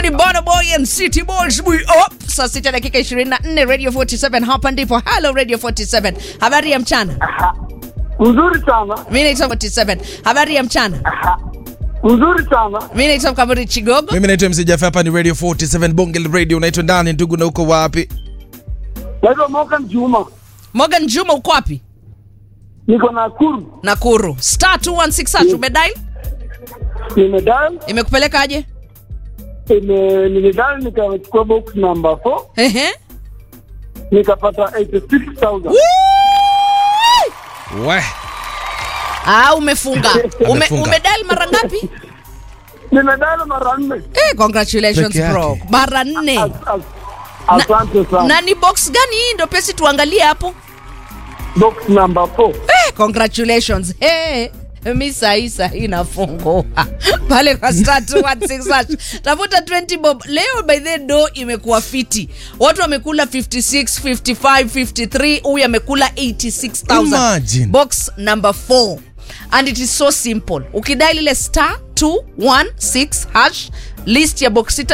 ni Bono Boy and City Boys we up. Saa sita dakika 24 Radio 47 hapa ndipo Hello Radio 47. Habari ya mchana. Mzuri sana. Mimi naitwa 47. Habari ya mchana. Mzuri sana. Mimi naitwa Kamuri Chigogo. mimi naitwa mc Jaffe, hapa ni radio 47 bonge la radio unaitwa ndani ndugu na uko wapi Naitwa Morgan Juma. Morgan Juma uko wapi? Niko Nakuru. Nakuru. Star 216 hash umedial? Nimedial, Imekupeleka aje? ime nimedial nikachukua box number 4 Ehe. nikapata 86000. we Ah, umefunga. Ume, Amefunga. umedial mara ngapi? Nimedial mara nne. Eh, congratulations Peke yake. bro. Mara nne. As- as- Asante sana. Na ni box gani hii ndio pesi tuangalie hapo? Box number 4. Eh, congratulations. Hey. Mi sahi sahi nafungua pale kwa star 216 hash. tafuta 20 bob leo by the do imekuwa fiti watu wamekula 56 55 53 huyu amekula 86000 Imagine. box number 4 and it is so simple ukidail ile star 216 hash list ya box sita